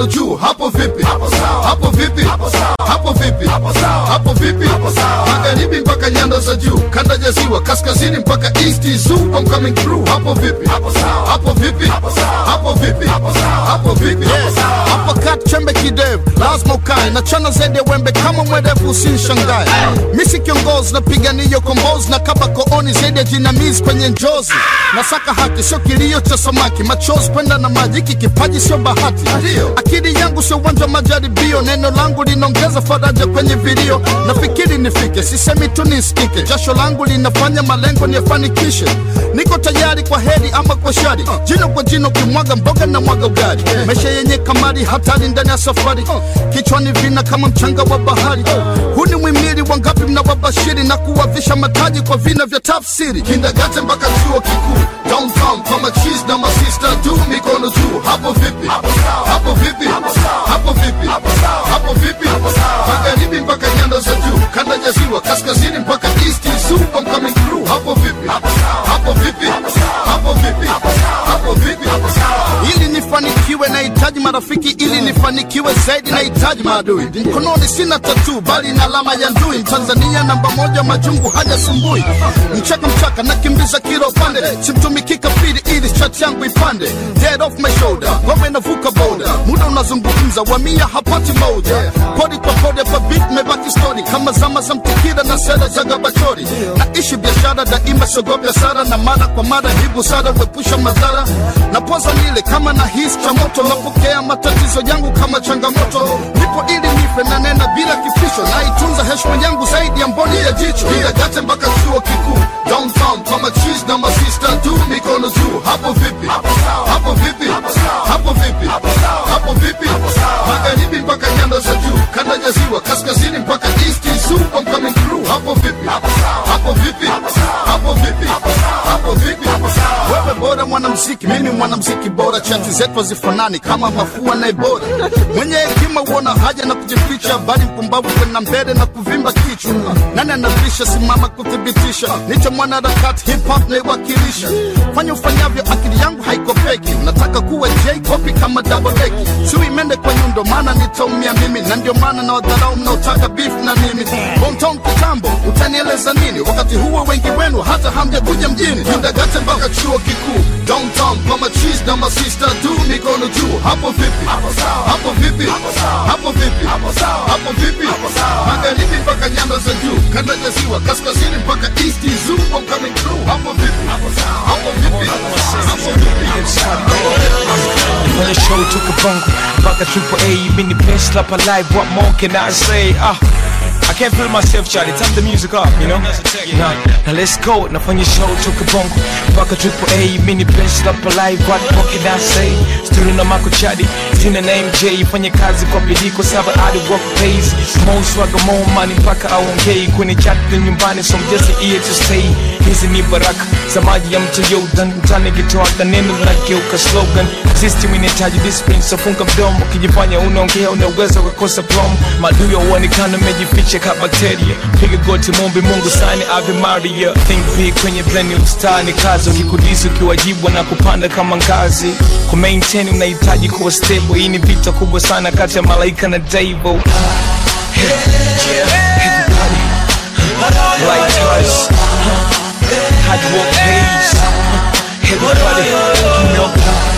Speaker 5: mikono juu hapo vipi hapo vipi hapo vipi hapo vipi magharibi mpaka nyanda za juu kanda ya ziwa kaskazini mpaka east zoo I'm coming through hapo vipi hapo vipi hapo vipi hapo vipi hapo kat chembe kidevu lazima ukae na chana zaidi ya wembe kama mwerevu usinshangae misi kiongozi napigania kombozi na kaba kooni zaidi ya jinamizi kwenye njozi nasaka haki sio kilio cha samaki machozi kwenda na maji hiki kipaji sio bahati akili yangu sio uwanja wa majaribio neno langu linaongeza faraja kwenye vilio nafikiri nifike sisemi tu nisikike jasho langu linafanya malengo niyafanikishe niko tayari kwa heri ama kwa shari jino kwa jino kimwaga mboga na mwaga ugali maisha yenye kamari hatari ndani ya safari kichwani vina kama mchanga wa bahari huu ni mwimili wangapi mnawabashiri na kuwavisha mataji kwa vina vya tafsiri kindagate mpaka chuo kikuu downtown kwa machis na masista tu mikono juu hapo vipi hapo vipi hapo vipi hapo vipi magharibi mpaka nyanda za juu kanda ya ziwa kaskazini mpaka east zoo I'm coming through hapo vipi hapo vipi hapo vipi hapo vipi ili nifanikiwe nahitaji marafiki ili nifanikiwe zaidi nahitaji maadui mkononi sina tatu bali na alama ya ndui mtanzania namba moja majungu hajasumbui mchaka mchaka nakimbiza kila upande simtumiki kafiri ili chat yangu ipande dead off my shoulder ngome navuka boda muda unazungumza wamia hapati moja podi kwa podi hapa beat mebaki story kama zama za mtikira na sera za gabachori naishi biashara daima siogopi hasara na mara kwa mara hii busara huepusha madhara na poza nile kama na hisi cha moto napokea matatizo yangu kama changamoto nipo ili nife na nena bila kifisho naitunza heshima yangu zaidi ya mboni ya jicho gate mpaka chuo kikuu downtown kwa machis na masista tu mikono juu hapo vipi hapo vipi hapo vipi hapo vipi magharibi mpaka nyanda za juu kanda ya ziwa kaskazini mpaka east zoo I'm coming through hapo vipi hapo vipi hapo vipi hapo vipi wewe bora mwanamziki mimi mwanamziki bora chati zetu hazifanani kama mafua na ebora mwenye hekima huona haja na kujificha bali mpumbavu kwenda mbele na kuvimba kichwa nani anavisha simama kuthibitisha nicho mwanaharakati hip hop naiwakilisha fanya ufanyavyo akili yangu haikopeki nataka kuwa j copy kama double deki sui mende kwa nyundo maana nitaumia mimi na ndio maana na wadharau mnaotaka beef na mimi hometown kitambo utanieleza nini wakati huo wengi wenu hata hamjakuja mjini kindagate mpaka chuo kikuu downtown kwa machis na masista tu mikono juu hapo vipi hapo vipi hapo vipi hapo vipi magharibi mpaka nyanda za juu kanda ya ziwa kaskazini mpaka east zoo I'm coming through hapo vipi hapo vipi hapo vipi
Speaker 1: On the show took a bongo Mpaka triple A Mini pen slap alive What more can I say Ah I can't feel myself Charlie Turn the music up you know Now, now let's go Nafanya show took a bongo Mpaka triple A Mini pen slap alive What more can I say Still na mako chadi Sina na MJ Fanya kazi kwa bidii Kwa sababu I work pays More swagger more money Mpaka aongei Kwenye chat na nyumbani So I'm just here to stay Hizi ni baraka za maji ya mto Jordan Mtani kitoaka neno linageuka slogan System inahitaji discipline so funga mdomo Ukijifanya unaongea unaweza kukosa promo Maadui huonekana mejificha ka bakteria Piga goti mombe Mungu sani Ave Maria Think big kwenye blend star ni kazi Ukikudisi ukiwajibwa na kupanda kama ngazi Ku maintain unahitaji kuwa stable Hii ni vita kubwa sana kati ya malaika na devil Lighters Hard work pays Everybody, you know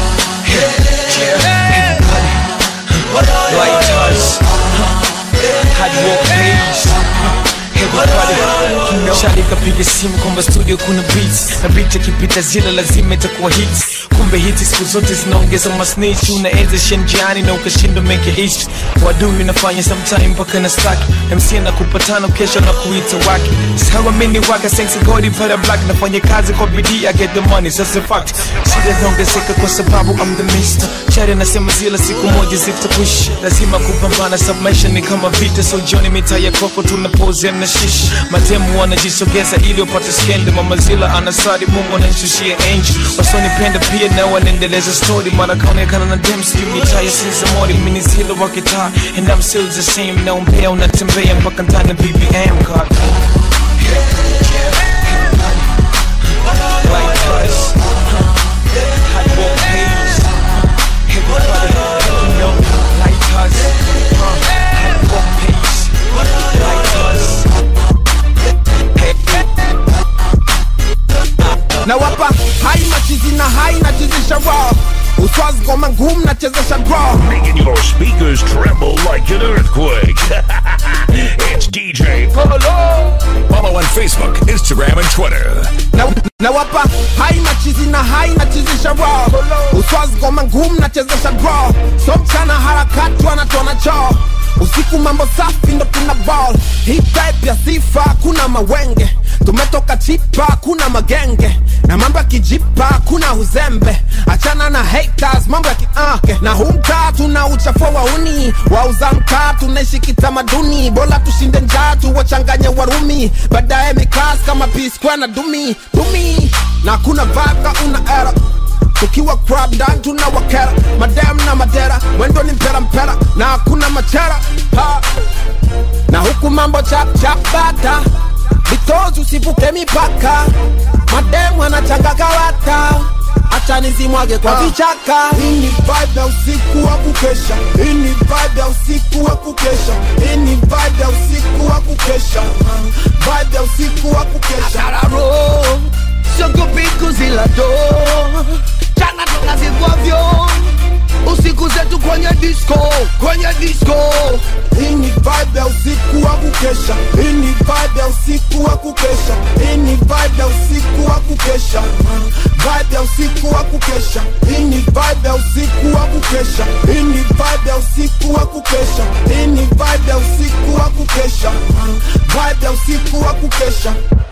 Speaker 1: Everybody Lighters Hard work pays Everybody, you know Shadi kapiga simu kwamba studio kuna beats Na beat ikipita zile lazima itakuwa hits Kumbe hiti siku zote zinaongeza masnitch Unaenza shenjiani na ukashindwa make history Wadui unafanya sometime mpaka na stack MC anakupa tano kesho na kuita wake Sawa mini waka sensi godi para black Nafanya kazi kwa bidii I get the money sasa fact Shida zinaongezeka kwa sababu I'm the mister Shari anasema zila siku moja zitakwisha Lazima kupambana sababu maisha ni kama vita So jioni mitaa ya koko tunapozea na shish Matemu wanajisogeza ili wapate skende Mama zila anasari mungu ananishushia angel Wasonipenda pia na wanaendeleza story Mara kaonekana na dem sijui mitaa ya sinzamori Mini zila wa kitaa and I'm still the same Naombea unatembea mpaka ndani ya BBM God Likewise Hard work pays Everybody, you know
Speaker 2: na wapa hai machizi na hai nachezesha raw uswazi ngoma ngumu nachezesha draw
Speaker 6: Making your speakers tremble like an earthquake. it's DJ Polo. Follow on Facebook, Instagram, and Twitter.
Speaker 2: na, na wapa hai machizi na hai nachezesha raw uswazi ngoma ngumu nachezesha draw so mchana harakati wanatona choo usiku mambo safi ndo tuna ball hii type ya sifa kuna mawenge tumetoka chipa kuna magenge na mambo ya kijipa kuna uzembe achana na haters mambo ya kiake na humtaa tuna uchafua wauni wauza mkaa tunaishi kitamaduni bora tushinde njaa tuwachanganye warumi baadaye mikas kama p-square na dumi dumi na kuna vaka una era tukiwa crab dan tuna wakera madam na madera mwendo ni mpera mpera na hakuna machera ha. na huku mambo chap chap bata vitozi usivuke mipaka mademu anachanga kawata acha nizimwage kwa vichaka hii ni vibe ya usiku wa kukesha hii ni vibe ya usiku wa kukesha hii ni vibe ya usiku wa kukesha vibe ya usiku wa kukesha
Speaker 3: Tararo, siogopi kuzila do chana tunazivwavyo usiku zetu kwenye disco kwenye disco
Speaker 2: hii ni vibe ya usiku wa kukesha hii ni vibe ya usiku wa kukesha hii ni vibe ya usiku wa kukesha vibe ya usiku wa kukesha hii ni vibe ya usiku wa kukesha hii ni vibe ya usiku wa kukesha hii ni vibe ya usiku wa kukesha vibe ya usiku wa kukesha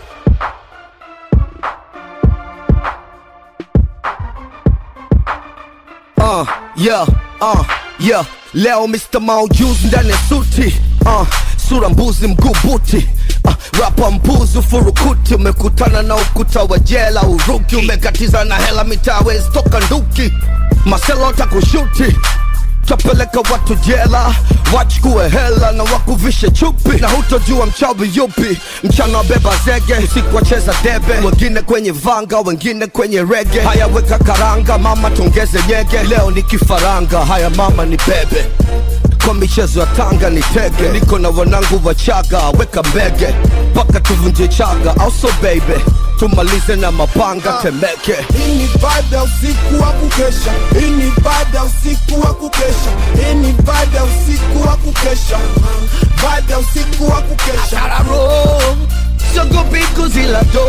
Speaker 3: uh, yeah, uh, yeah. leo mr maujuzi ndani ya suti uh, sura mbuzi mguu buti uh, rapa mbuzi furukuti umekutana na ukuta wa jela uruki umekatiza na hela mitawezi toka nduki maselo takushuti tapeleka watu jela wachukue hela na wakuvishe chupi na hutojua mchawi yupi mchana wabeba zege usiku wacheza debe wengine kwenye vanga wengine kwenye rege haya weka karanga mama tongeze nyege leo ni kifaranga haya mama ni bebe kwa michezo ya tanga ni tege niko na wanangu wachaga weka mbege mpaka tuvunje chaga also baby tumalize na mapanga temeke
Speaker 2: hii ni vibe ya usiku wa kukesha hii ni vibe ya usiku wa kukesha hii ni vibe ya usiku wa kukesha vibe ya usiku wa kukesha
Speaker 3: Tararo, siogopi kuzila do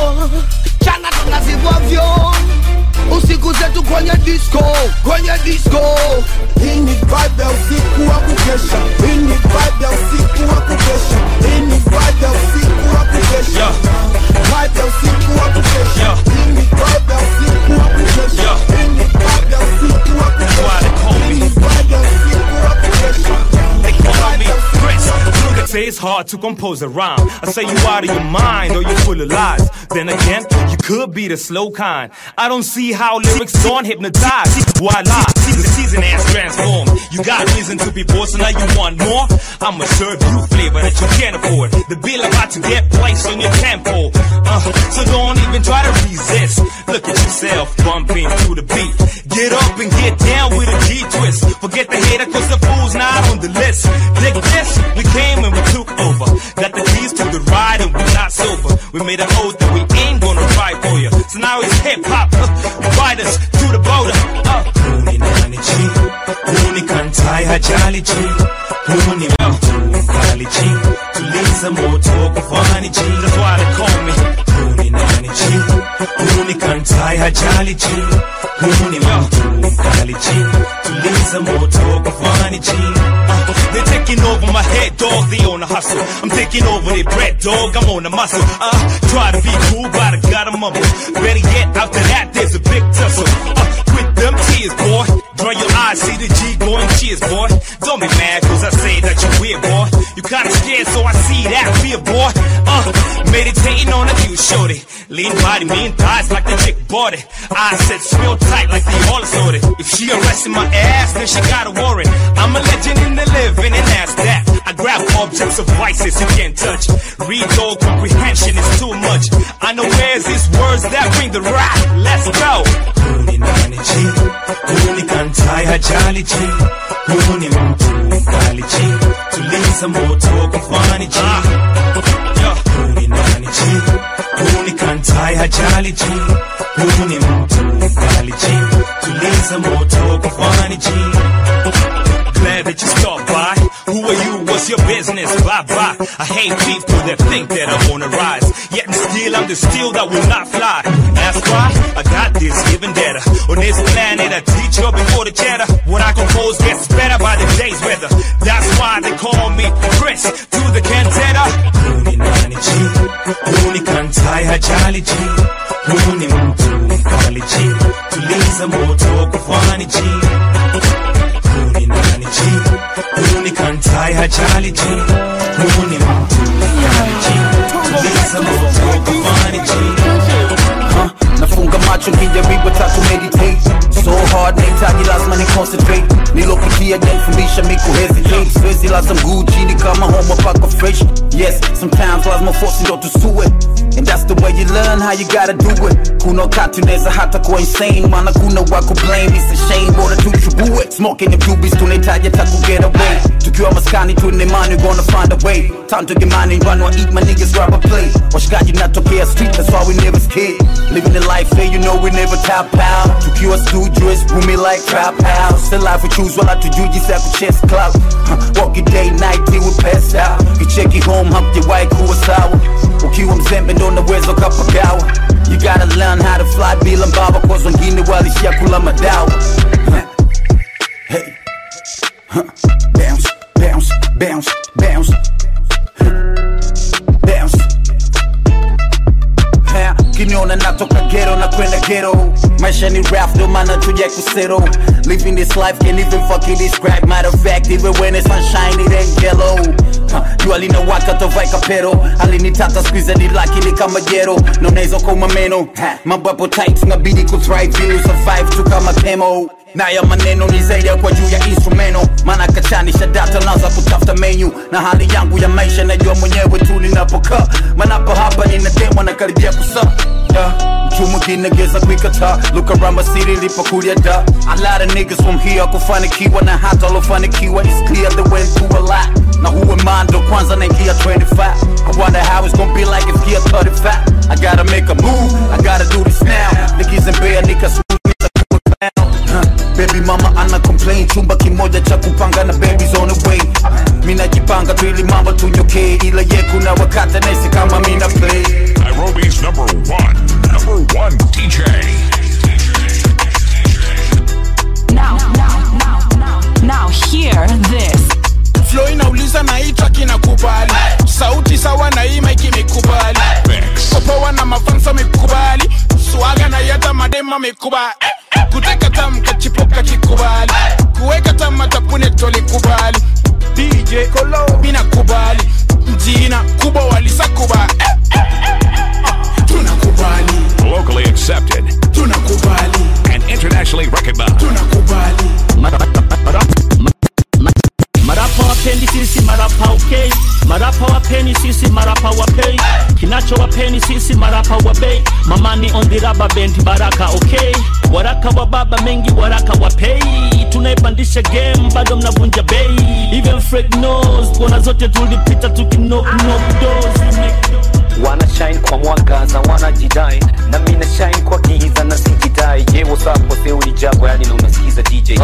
Speaker 3: chana tunazivwavyo usiku zetu kwenye disco kwenye disco
Speaker 2: hii ni vibe ya usiku wa kukesha hii ni vibe ya usiku wa kukesha hii ni vibe ya usiku wa kukesha vibe ya usiku wa kukesha hii ni vibe ya usiku wa kukesha hii ni vibe ya usiku wa kukesha hii ni vibe ya usiku wa kukesha
Speaker 10: They call me Chris. Look, I say it's hard to compose a rhyme. I say you out of your mind or you're full of lies. Then again, you could be the slow kind. I don't see how lyrics don't hypnotize. Why lie? The season has transformed. You got reason to be bored, so now you want more. I'ma serve you flavor that you can't afford. The bill about to get placed on your tempo. Uh, so don't even try to resist. Look at yourself bumping to the beat. Get up and get down with a G twist. Forget the hater, cause the fool's not on the list. Dig this, we came and we took over. Got the keys to the ride and we're not sober. We made an oath that we ain't gonna ride for you. So now it's hip hop, uh, ride us to the border. Uh. Huni nani chi, huni kantai hajali chi, huni mtu mkali chi, tuliza moto kufani chi, that's why they call me. Huni nani chi, huni kantai hajali chi, huni mtu mkali chi, tuliza moto kufani chi. Uh, They're taking over my head, dog. They on the hustle. I'm taking over their bread, dog. I'm on the muscle. Uh, try to be cool, but I gotta mumble. Better yet, after that, there's a big tussle. Uh, with them tears, boy. Dry your eyes, see the G going cheers, boy. Don't be mad, cause I say that you're weird, boy. You kinda scared, so I see that fear, boy. Uh, meditating on a view, shorty. Lean body, mean thighs like the chick bought it. I said, spill tight like the all sorted. If she arresting my ass, then she got a warrant. I'm a legend in the living, and that's that. I grab objects of vices you can't touch. Read all comprehension is too much. I know where's these words that bring the rap. Let's go. Huni nani chi, huni kantai hajali chi, huni mtu mkali chi, tuliza moto kufani chi. Yeah. Huni nani chi, huni kantai
Speaker 1: hajali ji huyu ni mtu kali ji tuliza moto kwa fani ji
Speaker 8: Glad that you stopped by. Who are you? What's your business? Blah blah. I hate people that think that I wanna rise. Yet and still I'm the steel that will not fly. That's why I got this given data. On this planet I teach you before the chatter. What I compose gets better by the day's weather. That's why they call me Chris to the cantata.
Speaker 1: Huni nani ji huni kantai hajali ji huni mtu kali ji tuliza moto kwa fani ji huni nani ji huni kantai hajali ji huni mtu kali ji tuliza moto kwa fani ji
Speaker 9: Uh, nafunga macho kijaribu tatu meditate so hard nahitaji lazima ni concentrate nilopitia janifundisha miku hesitate siwezi laza mguu chini kama homa pako fresh yes sometimes lazima force ndo tusue and that's the way you learn how you gotta do it kuna wakati unaweza hata kuwa insane maana kuna wako blame it's a shame bora tuchubue smoking the bluebees tunahitaji hata ku get away tukiwa maskani tune money gonna find a way time to get money run or eat my niggas grab a plate washikaji natokea street that's why we never scared living the life there you know we never tap out tukiwa studios boomy like trap house the life we choose wala tujuji sa ku chest club huh, walk it day night till we pass out kicheki home hump your white kuwa sawa ukiwa mzembe ndo unaweza ukapagawa you gotta learn how to fly bila mbaba cause wengine walishia kula madawa huh. hey huh. bounce bounce bounce bounce Huh. bounce Ha, kiniona natoka gero na kwenda gero maisha ni rap ndo maana tuja kusero living this life can't even fucking describe matter of fact even when it's sunshine it ain't yellow Ha, jua linawaka tovai kapero alinitata squeeze ni laki ni kama jero na unaweza kuuma meno Ha, mambo yapo tight nabidi kuthrive ili survive tu kama kemo na ya maneno ni zaidi ya kwa juu ya instrumento maana kachanisha data naanza kutafuta menu na hali yangu ya maisha najua mwenyewe tu ninapokaa manapo hapa ninademwa na karibia kusa yeah. mtu mwingine geza kuikataa look around my city nilipokulia da a lot of niggas from here kufanikiwa na hata walofanikiwa is clear they went through a lot na huwe mando kwanza naingia 25 I wonder how it's gonna be like if gear 35 I gotta make a move I gotta do this now niggas in bed nika Huh, Baby mama ana complain chumba kimoja cha kupanga na babies on the way mina jipanga tu ili mambo tunyokee ila ye kuna wakati naisi kama mina play
Speaker 6: Nairobi's number one, number one DJ.
Speaker 23: Now, now, now, now, now, hear this.
Speaker 2: flow inauliza na hii track inakubali sauti sawa na hii mic imekubali popoa na mafansa amekubali swaga na yata madema amekubali kuteka tam kachipoka kikubali kuweka tam matapune tolikubali dj kolo minakubali mjina kubwa walisakubali tunakubali
Speaker 6: Locally accepted
Speaker 2: tunakubali
Speaker 6: and internationally recognized.
Speaker 2: tunakubali
Speaker 24: marapa wapendi sisi marapa okay marapa wapeni sisi marapa wapei kinacho wapeni sisi marapa wabei mamani on the rubber band baraka okay waraka wa baba mengi waraka wapei tunaipandisha game bado mnavunja bei even Fred knows kona zote tulipita tukinock knock doors we make
Speaker 25: wana shine kwa mwangaza wanajidai na mina shine kwa giza na sijidai je wasapo seuli jago yani na unasikiza dj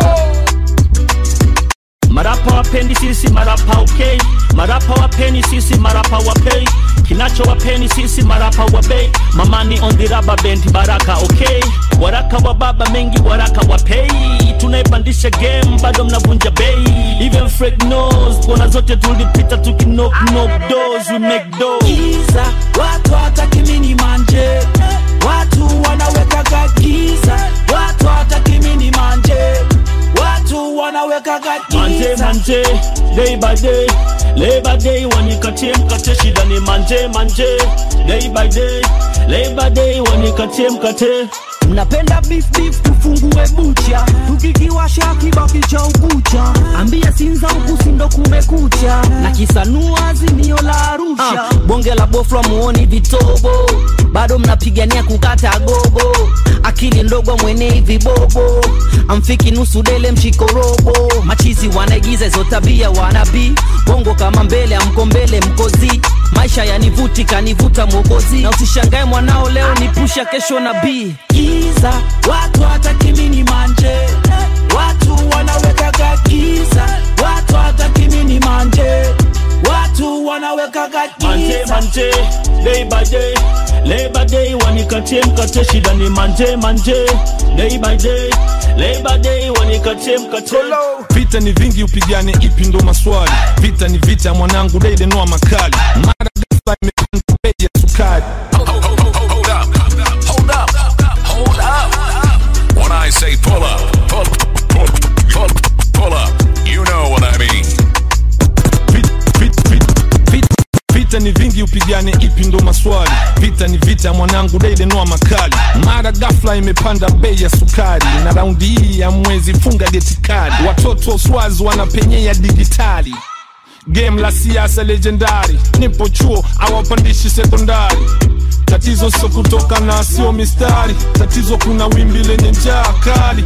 Speaker 24: marapa wapendi sisi marapa okay marapa wapeni sisi marapa wapei kinacho wapeni sisi marapa wabei mamani on the rubber band baraka okay waraka wa baba mengi waraka wapei tunaipandisha game bado mnavunja bei even Fred knows kona zote tulipita tukinock knock doors we make doors
Speaker 21: giza watu hataki mini manje watu wanawekaga giza watu hataki mini manje watu wanawekaga
Speaker 24: manje
Speaker 21: giza
Speaker 24: manje day by day labor day wanikatie mkate shida ni manje manje day by day labor day wanikatie mkate
Speaker 21: mnapenda beef beef tufungue bucha tukikiwasha kibaki cha ukucha ambia sinza huku sindo kumekucha na kisanua azimio la arusha
Speaker 22: bonge la bofla muoni vitobo
Speaker 11: bado mnapigania kukata gogo akili ndogo mwene hivi bobo amfiki nusu dele mshiko robo machizi wanaigiza hizo tabia wanabii bongo kama mbele amko mbele mkozi maisha yanivuti kanivuta mwokozi na usishangae mwanao leo ni pusha kesho na bii
Speaker 21: giza watu hatakimini manje watu wanawekaga giza watu hatakimini manje watu wanawekaga
Speaker 24: manje
Speaker 21: giza
Speaker 24: manje day by day labor day wanikatie mkate shida ni manje manje day by day labor day wanikatie mkate
Speaker 12: vita ni vingi upigane ipi ndo maswali vita ni vita mwanangu deide noa makali mara ghafla imepanda bei ya sukari
Speaker 6: Hold up, hold up, hold up. When I say pull up, pull, pull, pull, pull up, you know what I mean.
Speaker 12: vita ni vingi upigane ipi ndo maswali vita ni vita mwanangu deide noa makali mara ghafla imepanda bei ya sukari na raundi hii ya mwezi funga geti kali watoto swazi wanapenyea digitali game la siasa legendari nipo chuo awapandishi sekondari tatizo sio kutoka na sio mistari tatizo kuna wimbi lenye njaa kali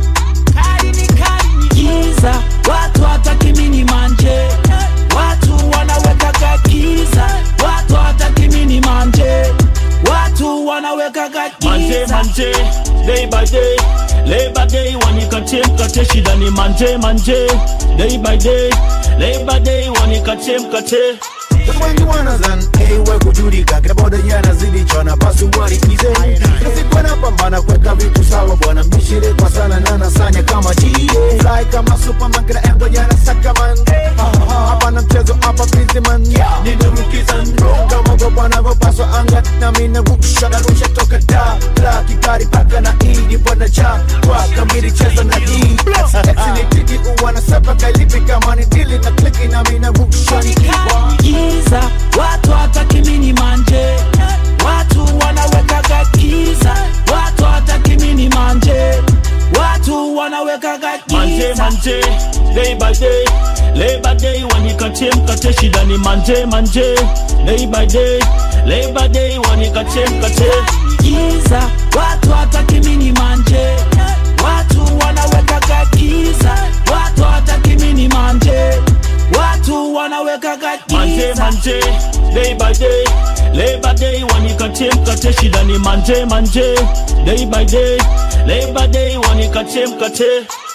Speaker 21: giza watu hatakimini manje watu wanawekaga giza watu hatakimini manje watu wanawekaga
Speaker 24: manje
Speaker 21: giza
Speaker 24: manje day by day labor day wanikatie mkate shida ni manje manje day by day labor day wanikatie mkate
Speaker 13: wengi wanazan ewe kujulika kila boda yanazidi chana basi warikize nasikwana pambana kweka vitu sawa bwana mishire kwa sana na nasanya kama jie fly kama superman kila embo yana sakaman hapa na mchezo hapa businessman ninamukizan kama gopa navyopaswa anga na mina rusha na rusha toka da la kikari paka na idi bwana cha kwa kamili cheza na hii Exinitiki uwana sepa kailipi kama ni dili na kliki na mina rusha ni kiwa
Speaker 21: giza watu hatakimini manje watu wanawekaga giza watu hatakimini manje watu wanawekaga
Speaker 24: manje
Speaker 21: giza
Speaker 24: manje day by day labor day wanikatie mkate shida ni manje manje day by day labor day wanikatie mkate
Speaker 21: giza watu hatakimini manje watu wanawekaga giza watu hatakimini manje watu wanawekaga
Speaker 24: manje
Speaker 21: giza
Speaker 24: manje day by day labor day wanikatie mkate shida ni manje manje day by day labor day wanikatie mkate